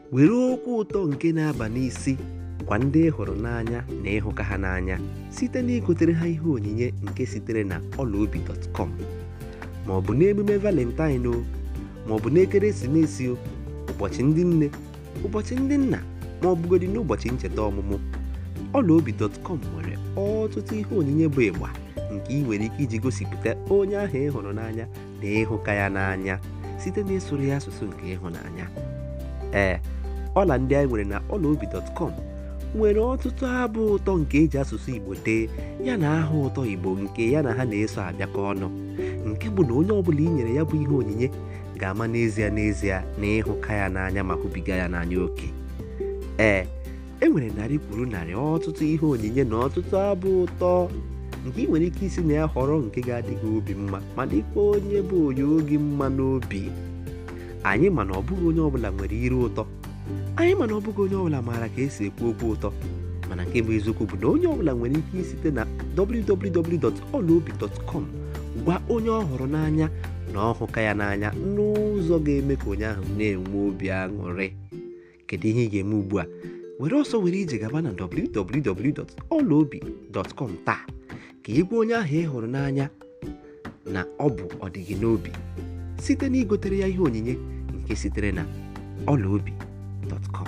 were okwu ụtọ nke na-aba n'isi gwa ndị ị hụrụ n'anya na ịhụka ha n'anya site na igotere ha ihe onyinye nke sitere na ọlaobi.com ma ọ bụ n'emume valentine o ma ọ bụ n'ekeresimesi o ụbọchị ndị nne ụbọchị ndị nna ma ọ bụgodị n'ụbọchị ncheta ọmụmụ ọlaobi.com nwere ọtụtụ ihe onyinye bụ ịgba nke ị nwere ike iji gosipụta onye ahụ ị hụrụ n'anya na ịhụka ya n'anya site na ịsụrụ ya asụsụ nke ịhụnanya ee ọla ndị anyị nwere na ọlaobi.com nwere ọtụtụ abụ ụtọ nke eji asụsụ igbo dee ya na aha ụtọ igbo nke ya na ha na-eso abịakọ ọnụ nke bụ na onye ọbụla i nyere ya bụ ihe onyinye ga-ama n'ezie n'ezie na ịhụka ya n'anya ma hụbiga ya n'anya oke ee e nwere narị kwuru narị ọtụtụ ihe onyinye na ọtụtụ abụ ụtọ nke ị nwere ike isi na ya họrọ nke ga-adị gị obi mma ma dịkwa onye bụ onye oge mma n'obi anyị mana ọ bụghị onye ọbụla nwere ire ụtọ anyị mana ọ bụghị onye ọbụla maara ka esi ekwu okwu ụtọ mana nke bụ eziokwu bụ na onye ọbụla nwere ike isite na www.olaobi.com gwa onye ọ hụrụ n'anya na ọhụka ya n'anya n'ụzọ ga-eme ka onye ahụ na-enwe obi aṅụrị kedu ihe ị ga-eme ugbu a were ọsọ were ije gaba na www.olaobi.com taa ka ị gwa onye ahụ ị hụrụ n'anya na ọ bụ ọdịgị n'obi site na igotere ya ihe onyinye nke sitere na ọlaobi.com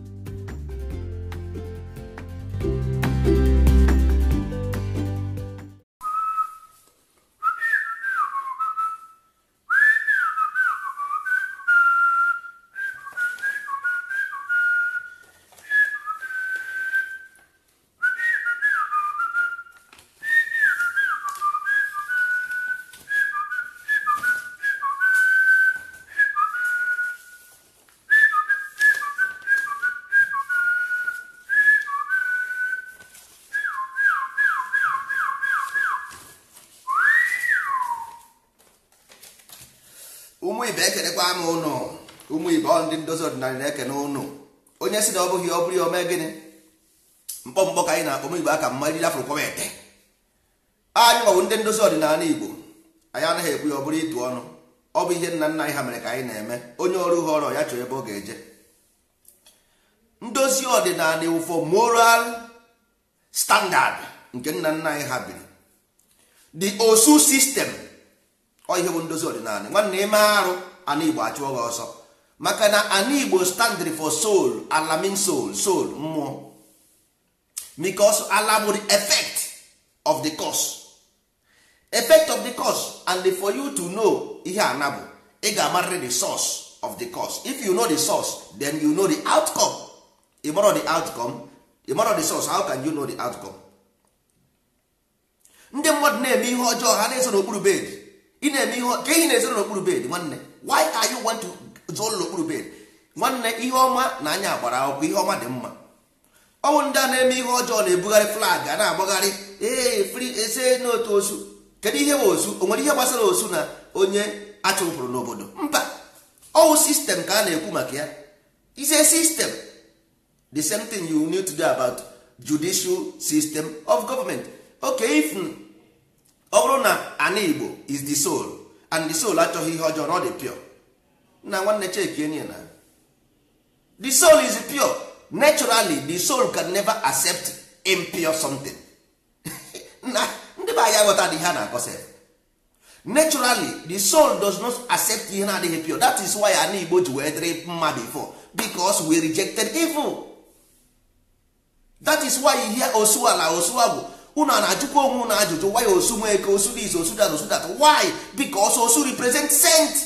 ụmụ ibe ekenekwa m ụnụ ụmụ ibe ọ ndị ndozi ọdịnala na-ekene ụnụ onye si na ọ bụghị ọ bụrụ ya ome gịnị mkpọmkpọ ka anyị na-akpọ m igbo aka mma ejiri afọ kwọwa ete anyị nwabụ ndị ndozi ọdịnala igbo anyị anaghị ekwu ya ọ bụrụ ịtụ ọnụ ọ bụ ihe nna nna anyị ha mere ka anyị na-eme onye ọrụ ha ọrụ ya chọọ ebe ọ ga-eje ndozi ọdịnala ụfọ moral standard nke nna nna anyị ha biri the osu system ọ ihe bụ ndozi ọdịnala nwanne ime arụ ana igbo achụọ gị ọsọ maka na ana igbo standard for soul ala mean soul soul mmụọ because ala bụ the effect of the cause effect of the cause and for you to know ihe ana bụ ị ga-amarịrị the source of the cause if you know the source then you know the outcome ị marọ the outcome ị marọ the source how can you know the outcome ndị mmadụ na-eme ihe ọjọọ ha na-eso n'okpuru bed ị na-eme ihe ka ihe na-ezoro n'okpuru bed nwanne why are you want to zoro n'okpuru bed nwanne ihe ọma na anya gbara akwụkwọ ihe ọma dị mma ọnwụ ndị a na-eme ihe ọjọọ na-ebugharị flag a na-agbagharị ee fri ese n'otu osu kedu ihe bụ osu o nwere ihe gbasara osu na onye achụpụrụ n'obodo mba ọwụ sistem ka a na-ekwu maka ya is a system the same thing you need to do about judicial system of government okay if ọ bụrụ na ana igbo is the soul and the soul achọghị ihe ọjọọ na ọ dị pure na nwanne chekie na the soul is pure naturally the soul can never accept impure something na ndị be anyị aghọta dị ihe a na-akọsa naturally the soul does not accept ihe na-adịghị pure that is why ana igbo ji wee dịrị mma before because we rejected evil that is why you hear osu ala osu agwụ unu a na-ajụkwa onwe unu ajụjụ why osu nwee eke osu dis osu dat osu dat why because osu represent saint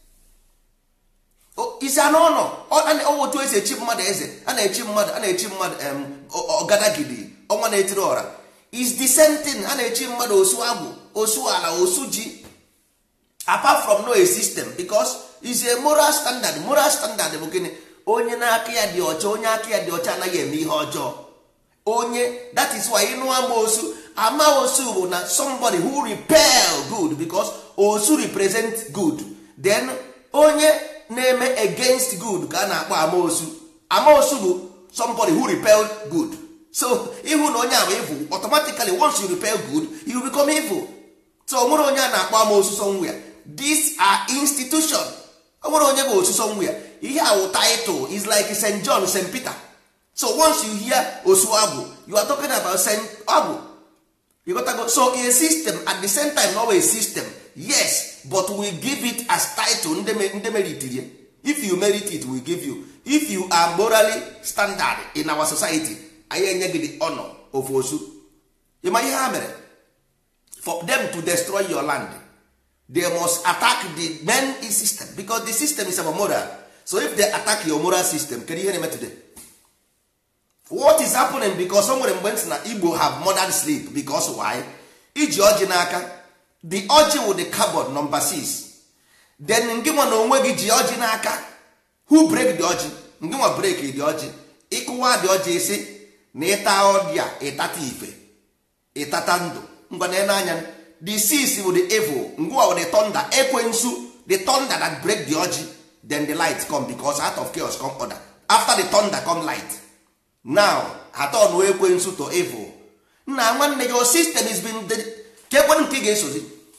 isi anụ ụlọ otu esi echi mmadụ eze a na-echi mmadụ a na-echi mmadụ ọgadagidi ọnwa na-etiri ọra is the same thing a na-echi mmadụ osu agwụ osu ala osu ji apart from no a system because is a moral standard moral standard bụ gịnị onye na-aka ya dị ọcha onye aka ya dị ọcha anaghị eme ihe ọjọọ onye that is why ịnụ ama osu ama osu bụ na somebody who repel good because osu represent good then onye na-eme against good ka a na-akpọ amaosu amaosu bụ somebody who repel good so ịhụ na onye a bụ evil automatically once you repel good you become evil so nwere onye a na-akpọ amaosu somewhere these are institution o nwere onye bụ osu somewhere ihe a wụ title is like st john st peter so once you hear osu agwụ you are talking about st agwụ you got to go so a system at the same time not a system yes but we give it as title ndị me- ndị meritiri ya. if you merit it we give you if you are morally standard in our society anyị enye gị the honor of osu ịma ihe ha mere for them to destroy your land they must attack the main system because the system is about moral so if they attack your moral system kedu ihe na-eme today what is happening because o nwere mgbe ntị na igbo have modern sleep because why iji ọjị n'aka the ọjị wụ the carbon number 6 then ngị nwa na onwe gị ji ọjị n'aka who break the ọjị ngị nwa break the ọjị ịkụwa the ọjị isi na ịta ọdịa ịtata ife ịtata ndụ ngwa na anya the six wụ the evil ngwa wụ the thunder ekwensu the thunder that break the ọjị then the light come because out of chaos come order after the thunder come light now atọn ekwensu to evil nna nwanne your system is been ka ekwenụ nke ị ga-esozi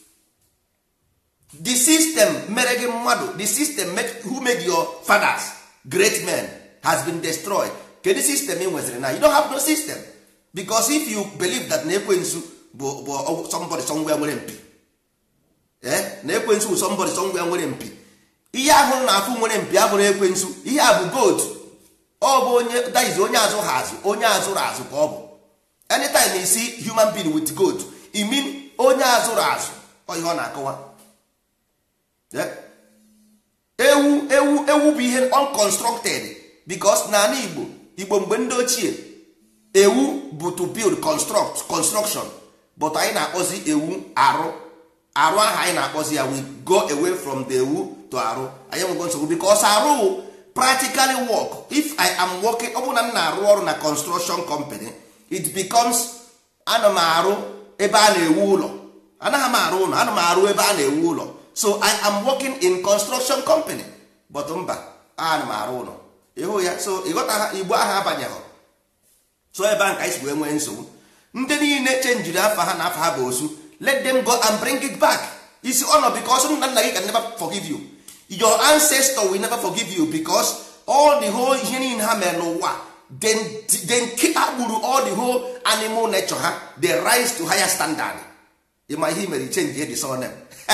the system mere gị mmadụ the system make, who made your fathers great men has been destroyed kedu system ị nweziri na you don't have no system because if you believe that na ekwensu bụ bụ somebody somewhere nwere mpi eh na ekwensu bụ somebody somewhere nwere mpi ihe ahụ na-afụ nwere mpi abụrụ ekwensu ihe a bụ goat ọ bụ onye daiz onye azụ ha azụ onye azụrụ azụ ka ọ bụ anytime you see human being with goat i mean onye azụrụ azụ ọ ihe ọ na-akọwa Yeah. ewu ewu ewu bụ ihe unconstructed because n'ala igbo igbo mgbe ndị ochie ewu bụ to build construct construction but anyị na-akpọzi ewu arụ arụ ahụ anyị na-akpọzi ya we go away from the ewu to arụ anyị enwego nsogbu because arụ wụ practically work if i am working ọ bụrụ na m na-arụ ọrụ na construction company it becomes ana m arụ ebe a na-ewu ụlọ anaghị m arụ ụlọ ana m arụ ebe a na-ewu ụlọ so i am working in construction company but mba ana m arụ ụlọ ịhụ ya so ịghọta ha igbo ahụ abanyeghị so ebe ahụ ka anyị si wee nwee nsogbu ndị niile chenjiri afa ha na afa ha bụ osu let them go and bring it back isi ọnọ because nna nna gị can never forgive you your ancestor will never forgive you because all the whole ihe niile ha mere n'ụwa then then ha gburu all the whole animal nature ha they rise to higher standard ịma ihe mere change the surname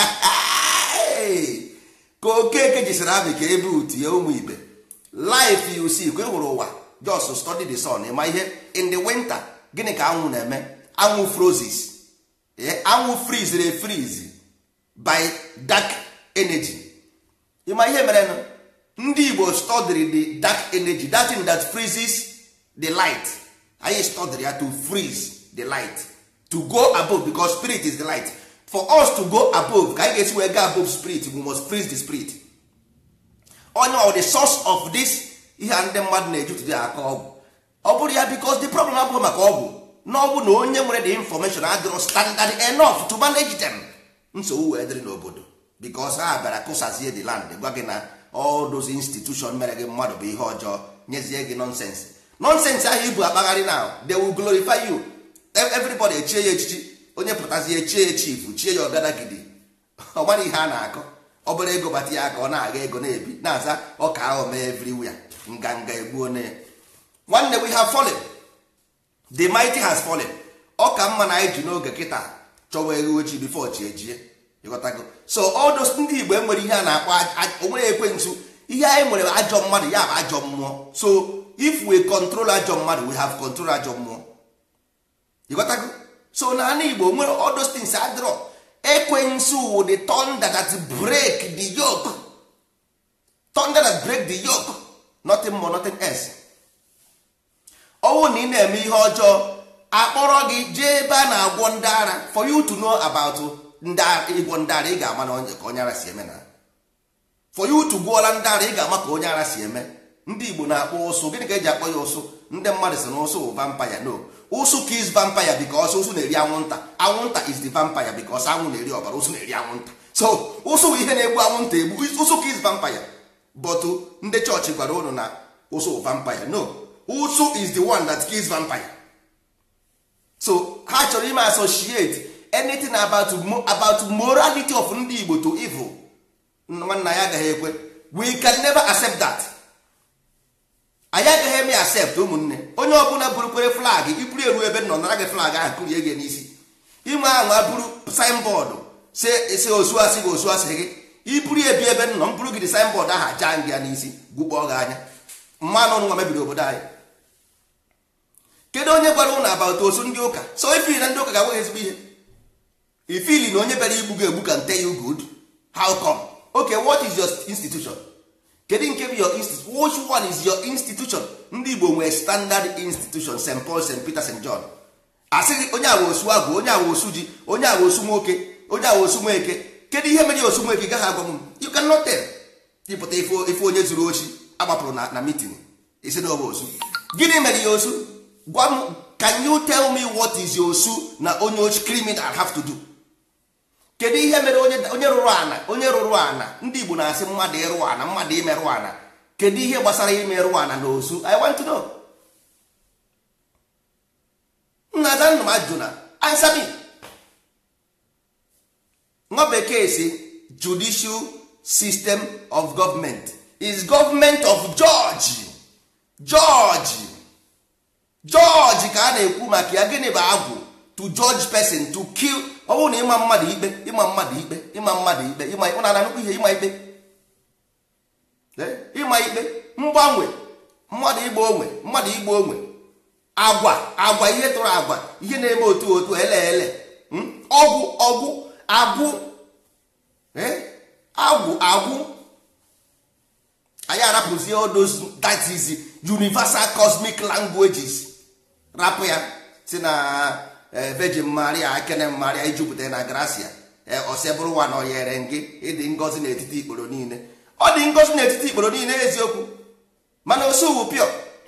ka okeke jisiri abị ka ebe utie ụmụ ibe life you see ka ị hụrụ ụwa just study the sun ịma ihe in the winter gịnị ka anwụ na-eme anwụ frozes anwụ frizere freeze by dark energy ịma ihe mere ndị igbo studied the dark energy that thing that freezes the light anyị studied ya to freeze the light to go above because spirit is the light for us to go above ka anyị ga-esi wee go above spirit we must freeze the spirit onye ọ the source of this ihe a ndị mmadụ na-ejutụdị aka ọgwụ ọ bụrụ ya because the problem abụghị maka ọgwụ na ọ bụ na onye nwere the information adịrọ standard enough to manage them nsogbu wee dịrị n'obodo because ha bịara kụsazie the land gwa gị na all those institution mere gị mmadụ bụ ihe ọjọọ nyezie gị nonsense nonsense ahụ ibu akpagharị now they will glorify you everybody echie ya echichi onye pụtazie echie ya chief chie ya ọgadagidi ọ gbara ihe a na-akọ ọ bụrụ ego bata ya aka ọ na-aga ego na-ebi na-aza ọka ahụ mee everywhere nganga egbuo na ya nwanne we have fallen the mighty has fallen ọ ka mma na anyị ji n'oge kịta chọwa eghe ojii before chi ejie ịghọtago so all those ndị igbo enwere ihe a na-akpọ onwere ekwensu ihe anyị nwere ajọ mmadụ ya bụ ajọ mmụọ so if we control ajọ mmadụ we have control ajọ mmụọ ịghọtago so na ana igbo nwere all those things adịrọ ekwensu the thunder that break the yoke thunder that break the yoke nothing more nothing else ọnwụ na ị na-eme ihe ọjọọ akpọrọ gị jee ebe a na-agwọ ndị ara for you to know about ịgwọ ndị ara ị ga-ama na ka onye ara si eme na for you to gwọọla ndị ara ị ga-ama ka onye ara si eme ndị igbo na-akpọ ụsụ gịnị ka eji akpọ ya ụsụ ndị mmadụ si na ụsụ bụ vampire no ụsụ kills vampire because ụsụ na-eri anwụnta anwụnta is the vampire because anwụ na-eri ọbara ụsụ na-eri anwụnta so ụsụ bụ ihe na-egbu anwụnta egbu ụsụ kills vampire but ndị chọọchị gwara ụnụ na ụsụ bụ vampire no ụsụ is the one that kills vampire so ha chọrọ ime associate anything about about morality of ndị igbo to evil nwanna ya agaghị ekwe we can never accept that anyị agaghị eme accept ụmụnne onye ọbụla burukwere flag iburu eru ebe nọ nara gị flag ahụ kụrie gị n'isi inwe anwa buru signboard si osu asị gị osu asị gị iburu ebi ebe nọ m buru gị dị signboard ahụ aja gị ya n'isi gụkpọọ gị anya mmanụ nwa mebiri obodo anyị kedu onye gwara ụnụ about osu ndị ụka so ifili na ndị ụka ga-agwa ezigbo ihe ifili na onye bịara igbu gị egbu can tell you good how come okay what is your institution kedu nke bụ your institution which one is your institution ndị igbo nwere standard institution st paul st peter st john asịghị onye awa osu agwụ onye awa osu ji onye awa osu nwoke onye awa osu nweke kedu ihe mere osu nweke gaghị agwa m you cannot tell ịpụta ife onye zuru ochi agbapụrụ na na meeting isi n'ọba osu gịnị mere ya osu gwa m can you tell me what is your osu na onye ochi criminal have to do kedu ihe mere onye rụrụ ana onye rụrụ ana ndị igbo na-asị mmadụ ịrụ ana mmadụ imerụ ana kedu ihe gbasara imerụ ana na osu i want to know nna adanna m ajụjụ na answer me nwa bekee si judicial system of government is government of George George George ka a na-ekwu maka ya gịnị bụ agwụ to judge person to kill ọ bụrụ na ịma mmadụ ikpe ịma mmadụ ikpe ịma mmadụ ikpe ịma ikpe na nnukwu ihe ịma ikpe ịma ikpe mgbanwe mmadụ igba onwe mmadụ igba onwe agwa agwa ihe tụrụ agwa ihe na-eme otu otu ele ele ọgwụ ọgwụ agwụ agwụ agwụ anyị arapụzie odos that is universal cosmic languages rapụ ya si na virgin maria ekene maria ijupụta na gracia osebụrụ nwa na oyere gị ịdị ngọzi n'etiti ikporo niile ọ dị ngọzi n'etiti ikporo niile eziokwu mana osuwu pio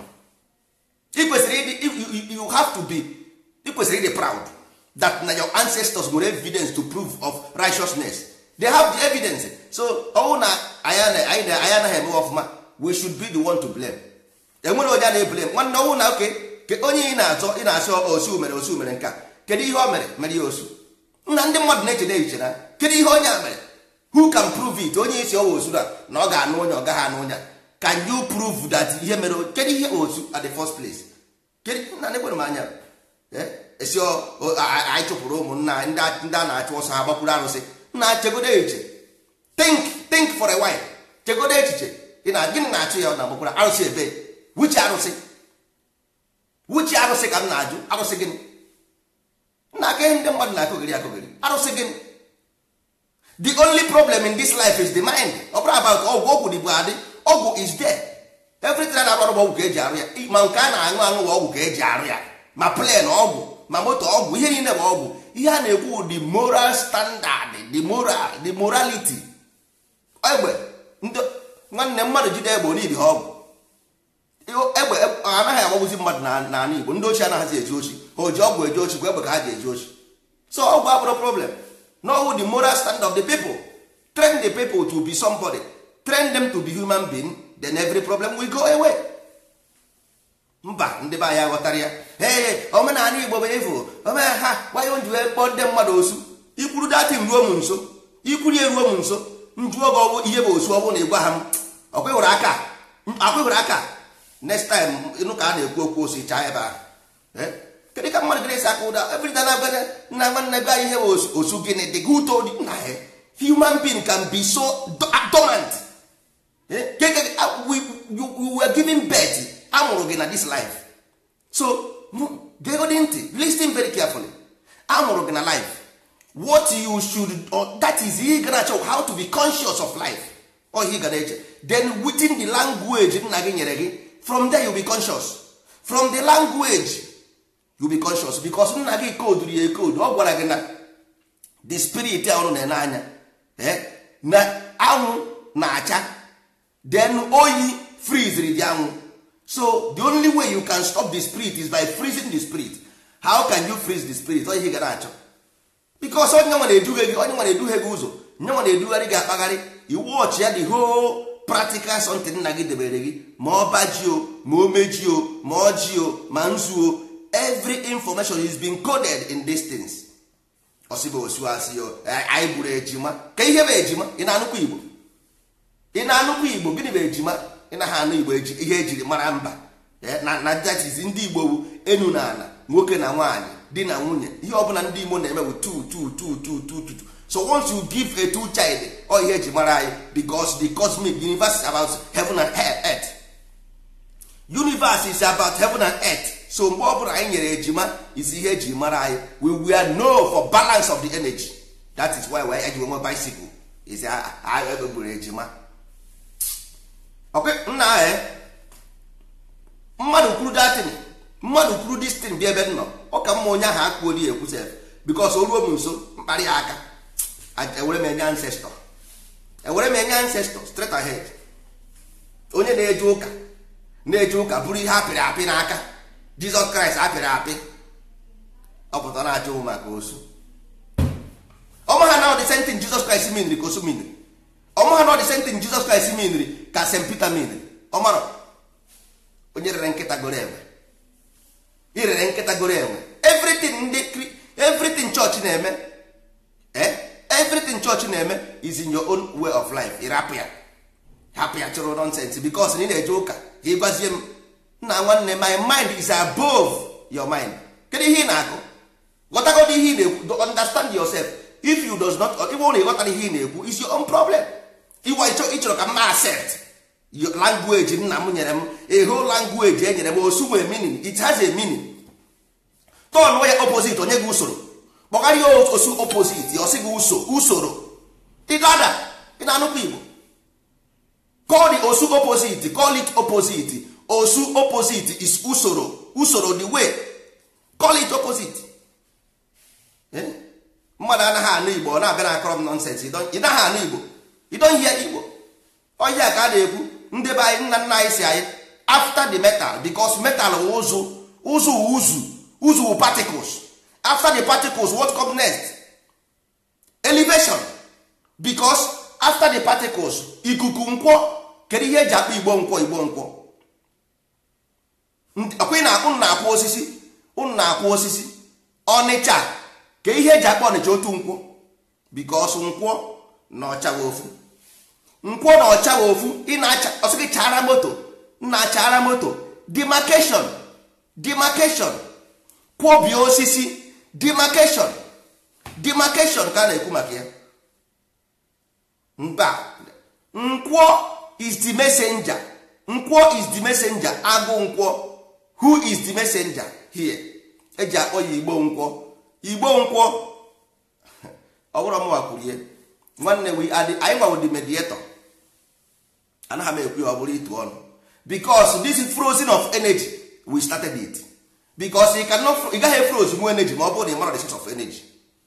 ị kwesịrị ịdị you have to be ị kwesịrị ịdị proud that na your ancestors nwere evidence to prove of righteousness they have the evidence so ọnwụ na anyị anaghị eme ọfụma we should be the one to blame enwere onye a na-eblame nwanne ọnwụ na oke onye ị na-azọ ị na-asị osu mere osu mere nka kedu ihe o mere mere ya osu nna ndị mmadụ na-eche na echiche na kedu ihe onye a mere who can prove it onye isi ọwa osu na ọ ga-anụ onye ọ gaghị anụ onye can you prove that ihe mere kedu ihe osu at the first place kedu nna nekwere m anya esi anyị chụpụrụ ụmụnna ndị a na-achụ ọsọ ha gbakwuru arụsị nna chegodo echiche think think for a while chegodo echiche ị na gịnị na-achụ ya ọ na-agbakwuru arụsị ebe wuchi arụsị wuchi arụsị ka m na-ajụ arụsị gịnị nna aka ihe ndị mmadụ na-akụghịrị akụghịrị arụsị gịnị the only problem in this life is the mind ọ bụrụ about ọgwụ ọgwụ dịbụ adị ọgwụ is there everything a na-agbarụ ọgwụ ka eji arụ ya ma nke a na-aṅụ aṅụ bụ ọgwụ ka eji arụ ya ma plen ọgwụ ma moto ọgwụ ihe niile bụ ọgwụ ihe a na-ekwu the moral standard the moral the morality egbe nwanne mmadụ jide egbe onidi ha ọgwụ egbe anaghị agbagbuzi mmadụ n'ala Igbo ndị ochie anaghịzi eji ochi o ji ọgwụ eji ochi kwa egbe ka ha ji eji ochi so ọgwụ abụrụ problem no the moral standard of the people train the people to be somebody train them to be human being then every problem will go away mba ndị be anyị aghọtara ya ee omenala Igbo bụ efu omena ha gbanye nji wee kpọọ ndị mmadụ osu ikwuru datin ruo m nso ikwuru eruo m nso njụọ gị ọgwụ ihe bụ osu ọ bụrụ na ịgwa ha m ọkwịhụrụ aka akwịhụrụ aka next time ịnụ ka a na-ekwu okwu osi chaa ebe ahụ kedu ka mmadụ gịrị esi aka ụda everyday na bene nna nwanne be anyị ihe bụ osu gịnị dị good old nna ya human being can be so dormant you were giving birth amụrụ gị na this life so gegodi ntị listen very carefully amụrụ gị na life what you should or that is ihe gara achọ how to be conscious of life ọ ihe gara eche then within the language nna gị nyere gị from there you be conscious from the language you be conscious because nna gị koduru ya ekodu ọ gwara gị na the spirit ahụ na-ene anya na anwụ na-acha then oyi freeziri the anwụ so the only way you can stop the spirit is by freezing the spirit how can you freeze the spirit ọ ihe ga na-achọ because onye nwa na-eduhie gị onye nwa na-eduhie gị ụzọ nye nwa na-edugharị gị akpagharị iwu ọchị ya the whole practical something nna gị debere gị ma ọ baji o ma o meji o ma ọji o ma nzu o every information is being coded in these things ọsịba osu asị o anyị gburu ejima ka ihe bụ ejima ị na-anụkwa igbo ị na-anụkwa igbo gịnị bụ ejima ị na ha anụ igbo eji ihe ejiri mara mba Eh, na na datiz ndị igbo wu enu na ala nwoke na nwaanyị di na nwunye ihe ọbụla ndị igbo na-eme bụ tu tu tu tu tu tu tu. so once you give a two child ọ ihe eji mara anyị because the cosmic universe is about heaven and earth universe is about heaven and earth so mgbe ọ bụla anyị nyere ejima isi ihe eji mara anyị we were know for balance of the energy that is why we eji nwe bicycle is anyị egburu ejima ok nna anyị mmadụ kwuru datin mmadụ kwuru distin bịa ebe m nọ ọ ka mma onye ahụ akwuoli ekwu sef bikos o ruo m nso mkparị aka a- ewere m enye ancestor ewere m enye ancestor straight ahead onye na-eje ụka na-eje ụka bụrụ ihe apịrị apị n'aka jizọs kraịst apịrị apị ọ pụta na-achọ ụmụ maka osu ọma ha na ọ dị sentin jizọs kraịst miniri ka osu miniri ọma ha na ọ dị sentin jizọs kraịst miniri ka st peter miniri ọ mara onye rere nkịta goro enwe irere nkịta goro enwe everything ndị kri- everything chọọchị na-eme eh? everything chọọchị na-eme is in your own way of life ịrapụ ya hapụ ya chụrụ nonsense because na ị na-eje ụka ka ị gwazie m nna nwanne my mind is above your mind kedu ihe ị na-akụ ghọtagodo ihe ị na-ekwu understand yourself if you does not ịbụ na ịghọtara ihe ị na-ekwu is your own problem ịwa ịchọ ịchọrọ ka mma accept your language nna m nyere m a whole language e nyere m osu nwere meaning it has a meaning tọn ya opposite onye gị usoro kpọgara ya osu opposite ọ sị gị uso usoro ịdada ị na-anụkwa igbo call the osu opposite call it opposite osu opposite is usoro usoro the way call it opposite Eh? mmadụ anaghị anụ igbo ọ na-abịa na akọrọ m nonsens ị naghị anụ igbo idonhie igbo ọhịa ka a na-ekwu ndị be anyị nna nna anyị si anyị after the metal because metal wụ ụzụ ụzụ wụ ụzụ ụzụ wụ particles after the particles what come next elevation because after the particles ikuku nkwọ kedu ihe eji akpọ igbo nkwọ igbo nkwọ Ndị- ọkwa ị na-akpụ unu na-akwụ osisi unu na-akwụ osisi ọnịcha ka ihe eji akpọ ọnịcha otu nkwọ because nkwọ na ọchawa ofu nkwọ na ọchawa ofu ị na-acha ọsị gị chara moto na-achara moto demarcation demarcation kwọbie osisi demarcation demarcation ka a na-ekwu maka ya mba nkwọ is the messenger nkwọ is the messenger agụ nkwọ who is the messenger here eji akpọ ya igbo nkwọ igbo nkwọ ọ bụrụ mụwa kwuru ihe nwanne we are the- anyị gbawo the mediator anaghị m ekwu ya ọ bụrụ itu ọnụ because this is frozen of energy we started it because you cannot fro- ị gaghị froze mu energy ma ọ bụrụ na ị mara the source of energy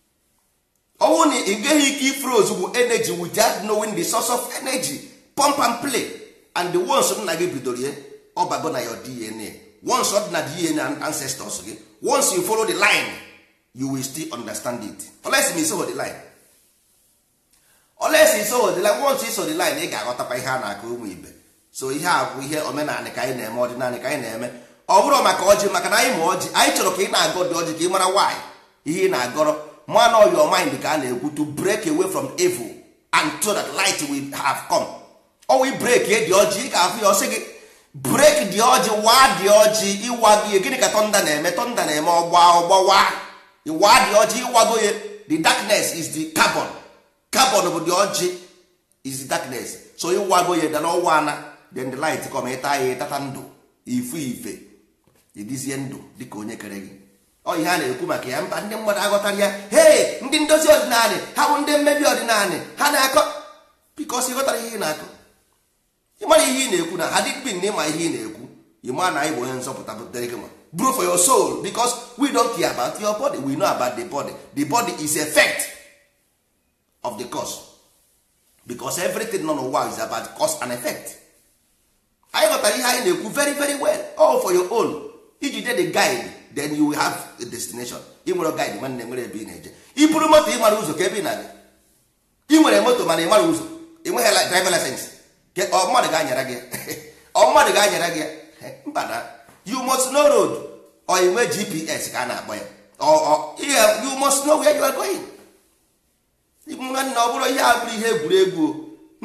ọ bụrụ na ị gaghị ike ifroze bụ energy without knowing the source of energy pump and play and the ones nna gị bidoro ya ọ bago na your dna once ọ dị na dna ancestors gị once you follow the line you will still understand it unless you follow the line unless you follow the line once you follow the line ị ga-aghọtakwa ihe a na-akụ ụmụ ibe so ihe a bụ ihe omenanị ka anyị na-eme ọdịnanị ka anyị na-eme ọ bụrụ maka ọjị maka na anyị ma ọjị anyị chọrọ ka ị na-agọ dị ọjị ka ị mara why ihe ị na-agọrọ man of your mind ka a na-ekwu to break away from evil and so that light will have come ọ wee break ye dị ọjị ị ga-afụ ya ọsị gị break dị ọjị waa dị ọjị ịwa gị gịnị ka tọnda na-eme tọnda na-eme ọgba ọgbawa ịwa dị ọjị ịwago ya the darkness is the carbon carbon bụ dị ọjị is the darkness so ịwago ya dana ọwa ana then the light come ịta ya ịtata ndụ ifu ife ịdịzie ndụ dịka onye kere gị ọ ihe a na-ekwu maka ya mba ndị mmadụ aghọtara ya hei ndị ndozi ọdịnala ha bụ ndị mmebi ọdịnala ha na-akọ bikos ịghọtara ihe ị na-akọ ịmara ihe ị na-ekwu na ha dịkpin na ịma ihe ị na-ekwu ịma na anyị bụ onye nzọpụta butere gị ma bro for your soul because we don't care about your body we know about the body the body is effect of the cause because everything nọ n'ụwa is about cause and effect anyị ghọtara ihe anyị na-ekwu very very well all for your own iji de the guide then you will have a destination ị nwere guide nwanne nwere ebe ị na-eje i buru moto ị mara ụzọ ka ebe ị na-aga ị nwere moto mana ị mara ụzọ ị nweghị li- driver license Ke- ọ mmadụ ga-anyara gị ọ mmadụ ga-anyara gị mba na you must know road ọ inwe gps ka a na-akpọ ya ọ ọ ihe you must know where you are going nwanne ọ bụrụ ihe a bụrụ ihe egwuregwu o.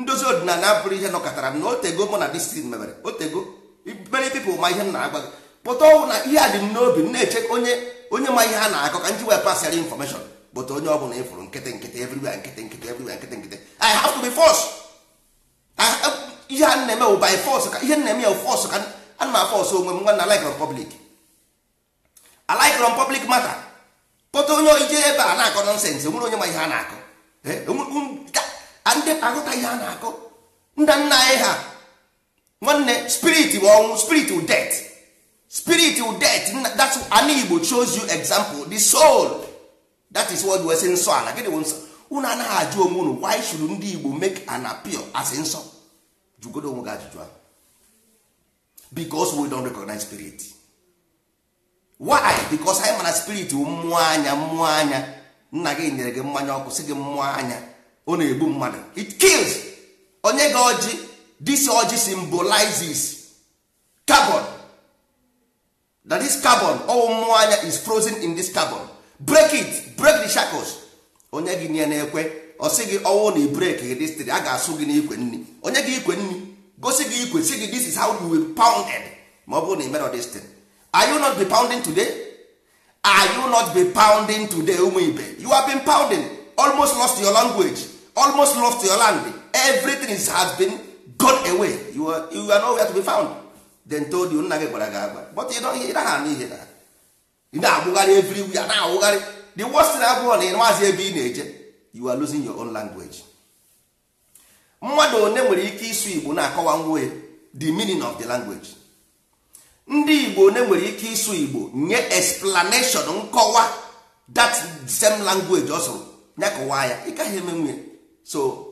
ndozi ọdịnala abụrụ ihe nọkọtara m na otego mụ na distin mebere otego many people ma ihe m na-agwa gị pụta ọnwụ na ihe a dị m n'obi m na-eche onye onye ma ihe a na-akọ ka nji wee pasịara infọmeshọn bụta onye ọbụla ịfụrụ nkịtị nkịtị everywhere nkịtị nkịtị everywhere nkịtị nkịtị i have to be force ihe a na-eme bụ by force ka ihe na-eme ya force ka ana m afọsụ onwe m nwa na like republic alaikron public matter pụta onye ije ebe a na-akọ nọnsensị onwere onye ma ihe a na-akọ ndị aghọta ihe a na-akọ nna nna anyị ha nwanne spirit bụ ọnwụ spirit bụ death spirit bụ death that's ana igbo shows you example the soul that is what we say nsọ ala gịnị bụ nsọ unu anaghị ajụ onwe unu why should ndị igbo make an appeal as nsọ jụgodo onwe gị ajụjụ ahụ because we don't recognize spirit why because anyị mana spirit bụ mmụọ anya mmụọ anya nna gị nyere gị mmanya ọkụ sị gị mmụọ anya ọ na-egbu mmadụ it kills onye gị ọjị this ọjị symbolizes carbon that this carbon ọwụ mmụọ anya is frozen in this carbon break it break the shackles onye gị nye na-ekwe ọ sị gị ọwụ na break gị distri a ga-asụ gị n'ikwe nri onye gị ikwe nri gosi gị ikwe sị gị this is how you will pounded ma ọ bụrụ na imero destin are you not be pounding today are you not be pounding today ụmụ ibe you have been pounding almost lost your language almost lost your land everything is, has been gone away you are, you are nowhere to be found then told you nna gị gwara gị agba but you don't hear ha n'ihe na ị na-agbụgharị everywhere na-awụgharị the worst thing abụọ na ịmazi ebe ị na-eje you are losing your own language mmadụ one nwere ike ịsụ igbo na-akọwa nwe the meaning of the language ndị igbo one nwere ike ịsụ igbo nye explanation nkọwa that same language ọ sụrụ ya kọwaa ya ị gaghị eme nwunye so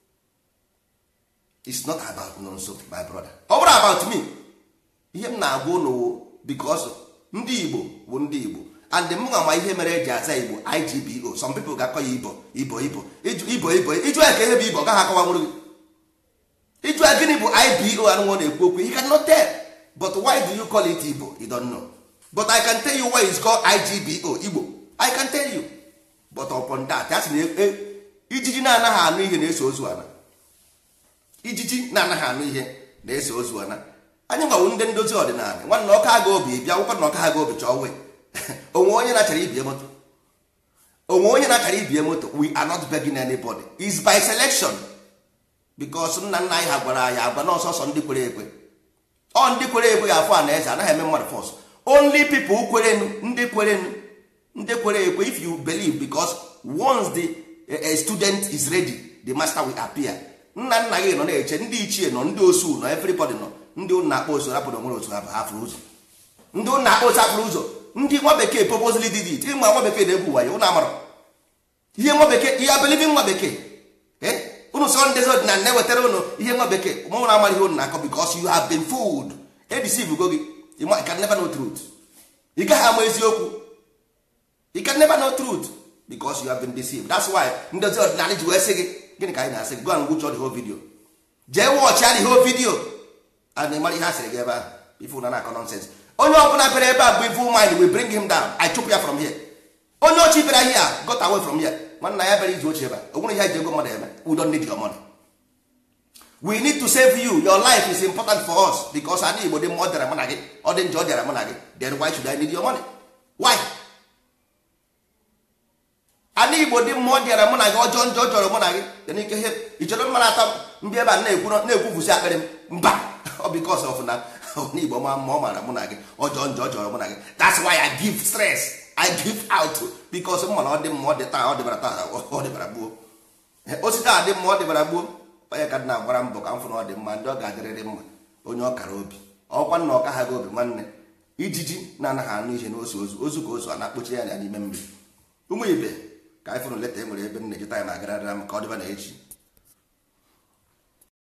it's not about nonso my brother ọ bụrụ about me ihe m na-agwa ụnụ because ndị igbo bụ ndị igbo and m nwa ma ihe mere eji aza igbo igbo some people ga-akọ ya ibo ibo ibo ibo ibo iju ya ka ihe bụ ibo gaghị akọwa nwere gị iju ya gịnị bụ ibo anụnwụ na-ekwu okwu you cannot tell but why do you call it igbo you don't know but i can tell you why it's called igbo igbo i can tell you but upon that a sị na ijiji na-anaghị anụ ihe na-eso ozu ana ijiji na-anaghị anụ ihe na-eso ozu ana anyị gwawo ndị ndozi ọdịnala nwanne ọka aga obi bịa akwụkwọ na ọka aga obi chọọ wee onwe onye na-achara ibie moto onwe onye na-achara ibie moto we are not begging anybody is by selection because nna nna anyị ha gwara anyị agwa na ọsọsọ ndị kwere ekwe ọ ndị kwere ekwe ga-afụ a na eze anaghị eme mmadụ fọs only people kwerenu ndị kwerenu ndị kwere ekwe if you believe because once the a student is ready the master will appear nna nna gị nọ na-eche ndị ichie nọ ndị osu nọ everybody nọ ndị ụnụ na-akpọ osu rapụrụ onwere otu ha hafụrụ ụzọ ndị ụnụ na-akpọ osu hafụrụ ụzọ ndị nwa bekee purposely did it ịma nwa bekee na-egwu wayo ụnụ amara ihe nwa bekee ihe abelivi nwa bekee ụnụ sọ ndị ọdịnala na-ewetara ụnụ ihe nwa bekee ma ụnụ amara ihe ụnụ na-akọ because you have been fooled edeceive go gị you can never know truth ị gaghị ama eziokwu you can never know truth because you have been deceived that's why ndozi ọdịnala ji wee sị gị gịnị ka anyị na-asị gị go and watch the whole video jee watch ya the whole video a na-emara ihe a sịrị gị ebe ahụ ife ụna na-akọ nonsense onye ọbụla bịara ebe a bụ evil mind we bring him down I chụpụ ya from here onye ochi bịara here got away from here nwanna ya bịara izu ochie ebe a o nwere ihe ji ego mmadụ eme we don't need your money we need to save you your life is important for us because anyị igbo dị mma ọ dịara mụ na gị ọ dị njọ ọ dịara mụ na gị then why should I need your money why ana igbo dị mmụọ dịara mụ na gị ọjọọ njọ chọrọ mụ na gị dị n'ike ihe ichọrọ mma na-ata mbi ebe a na-ekwu na-ekwufusi akpịrị m mba ọ bikos of na n'igbo ma mma ọ mara mụ na gị ọjọọ njọ chọrọ mụ na gị that's why I give stress I give out bikos m mana ọ dị mma ọ dị taa ọ dịbara taa ọ dịbara gbuo osite a dị mma ọ dịbara gbuo onye ka na-agbara mbọ ka m fụ na ọ dị mma ndị ọ ga-adịrịrị mma onye ọ kara obi ọkwa nna ọka ha gị obi nwanne ijiji na-anaghị anụ ihe n'ozu ozu ozu ka ozu a na-akpọchi ya n'ime mmiri ụmụ ibe ka anyị fụrụ leta e nwere ebe m na-eji taịm agarara m ka ọ dịba na echi